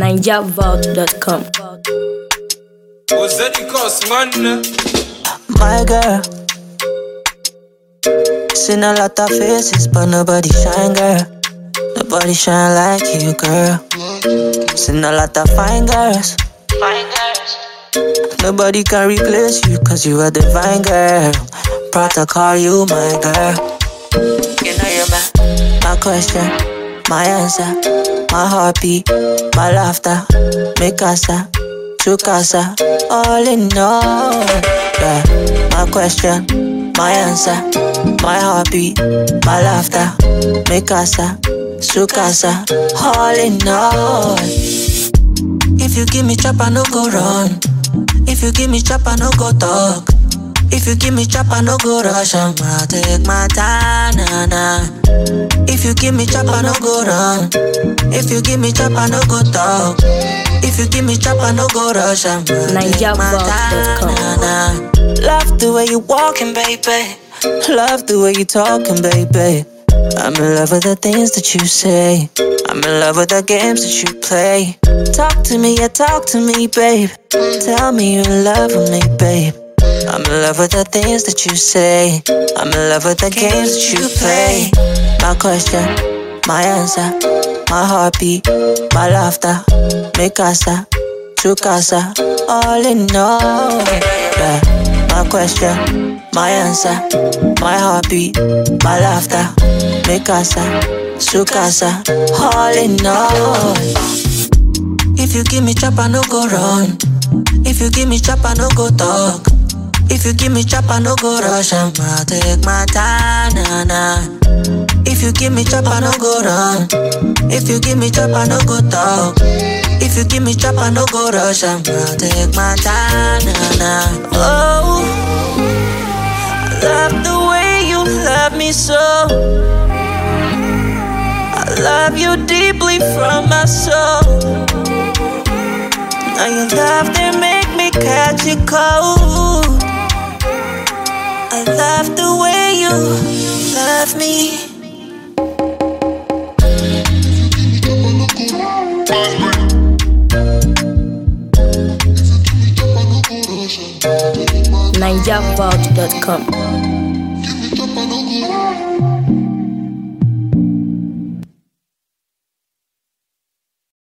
NigerVault.com. Was that the cost, man? My girl. Seen a lot of faces, but nobody shine, girl. Nobody shine like you, girl. Seen a lot of fine girls. Fine girls. Nobody can replace you, cause you are divine, girl. Proud to call you my girl. You know you're my, my question, my answer, my heartbeat, my laughter, mi casa, tu casa, all in all. Yeah, my question, my answer, my heartbeat, my laughter, mi casa, su casa, all in all. If you give me chop, I no go run. If you give me chop, I no go talk. If you give me chop, I no go rush. I'ma take my time, nah, nah. If you give me chop, I no go run. If you give me chop, I no go talk. If you give me chop, I no go rush. I'ma take my time, NigerVault.com. nah, nah. Love the way you walking, baby. Love the way you talking, baby. I'm in love with the things that you say. I'm in love with the games that you play. Talk to me, yeah, talk to me, babe. Tell me you're in love with me, babe. I'm in love with the things that you say. I'm in love with the games that you play. My question, my answer, my heartbeat, my laughter, mi casa, tu casa, all in all. Yeah. My question, my answer, my heartbeat, my laughter, mi casa, su casa, all in all. If you give me chop, I no go run. If you give me chop, I no go talk. If you give me chop, I no go rush. I'ma take my time, nah, nah. If you give me chop, I no go run. If you give me chop, I no go talk. If you give me chop, I no go rush. I'ma take my time, nah, nah. Oh, I love the way you love me so. I love you deeply from my soul. Now your love they make me catch it cold. I love the way you love me. NigerVault.com.